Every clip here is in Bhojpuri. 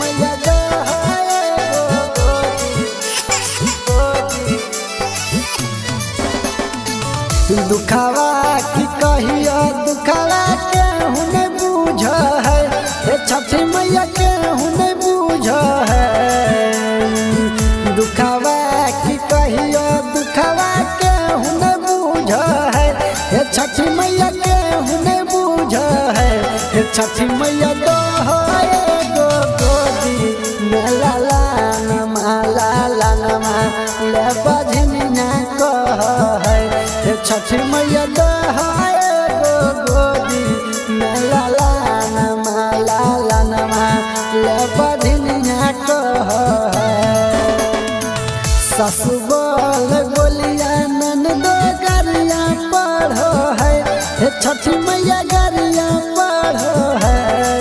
मैया दो एगो गोदी गोदी दुखावा की कहियो दुखावा के हुने बूझ है हे छठी मैया के हुने बूझ है दुखावा की कहियो दुखावा के हुने बूझ है हे छठी मैया के हुने बूझ है हे छठी मैया दो एगो गोदी मेला लानमा लाला नमा ले बजनिया कह है हे छठी मैया दो एगो गोदी मेला लानमा लाला नमा ले बजनिया कह है ससु बोल बोलिया ननदो गरिया पढ़ो है हे छठी मैया गरिया पढ़ो है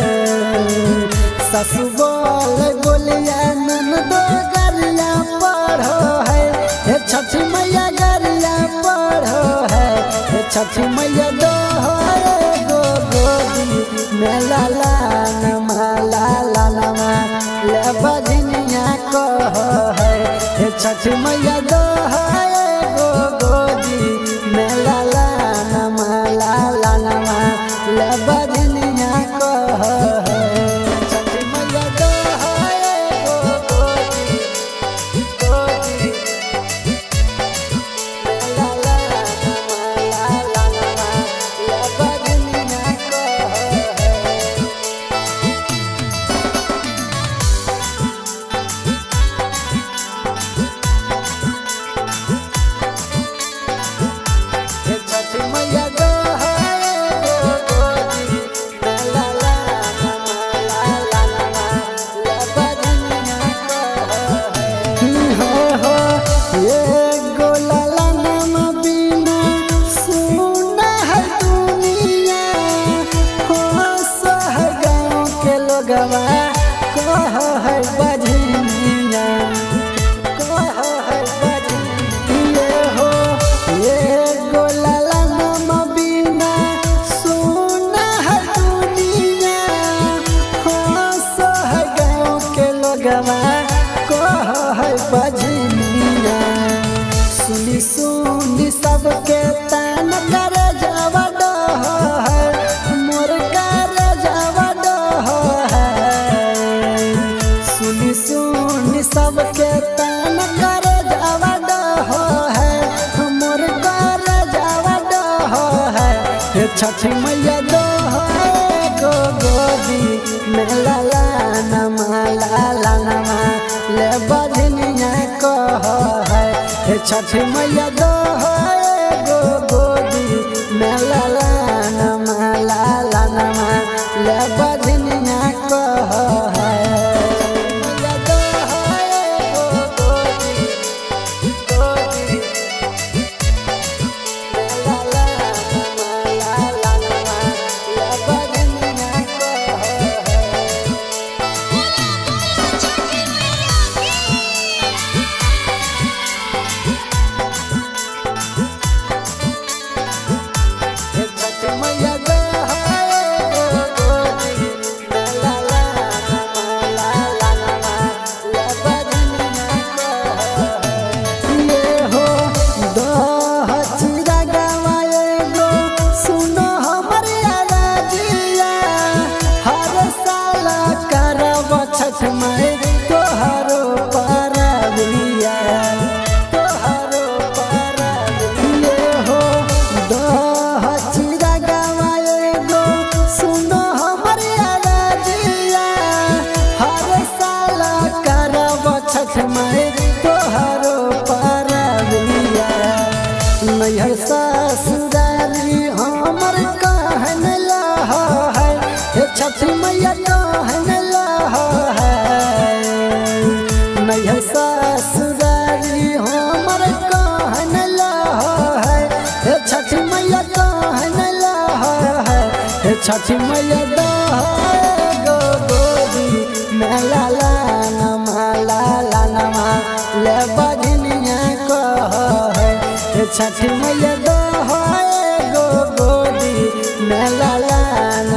ससु बोल बोलिया ननदो गरिया पढ़ो है हे छठी मैया गरिया पढ़ो है हे छठी मैया दो एगो गोदी मेला लानमा लाला नमा ले बजनिया कह है हे छठ मैया दो एगो गोदी मेला लानमा लाला नमा ले बजनिया कह है छठ मैया दो एगो गोदी गोदी मेला लानमा लाला नमा ले बजनिया कह है हे छठ मैया दो एगो गोदी मेला लानमा लाला नमा ले बजनिया कह है हो एगो लाला नमा बिना सुना है दुनिया हो सह गाँव के लोगवा कह है बजनिया कह है बजनिया हो एगो लाला नमा बिना सुना है दुनिया हो सह गाँव के लोगवा कह है बजनिया सुनी सुनी सबके तान कर जावा डह है मोर कर जावा डह है सुनी सुनी सबके तान कर जावा डह है मोर कर जावा डह है हे छठी मैया दो एगो गोदी मेला लानमा लाला नमा ले बजनिया कह है हे छठी मैया दो एगो गोदी मेला लानमा लाला नमा ले बजनिया कह है मैया दो एगो गोदी गोदी मेला लानमा लाला नमा ले बजनिया कह है हे छठ मैया दो एगो गोदी मेला लानमा लाला नमा ले बजनिया कह है ये हो दह चिरा गावा एगो सुनो हमर राजिया हर साल करब छठ माई तोहरो परबिया तोहरो परबिया हो दह चिरा गावा एगो सुनो हमर राजिया हर साल करब छठ माई तोहरो परबिया नैहर ससुरारी हमर कहन लह है हे छठ मैया कहन लह है नैहर ससुरारी हमर कहन लह है हे छठ मैया कहन लह है हे छठ मैया दह गो गोदी मेला लानमा लाला नमा ले बजनिया कह है हे छठ मैया दह एगो गोदी मेला लाना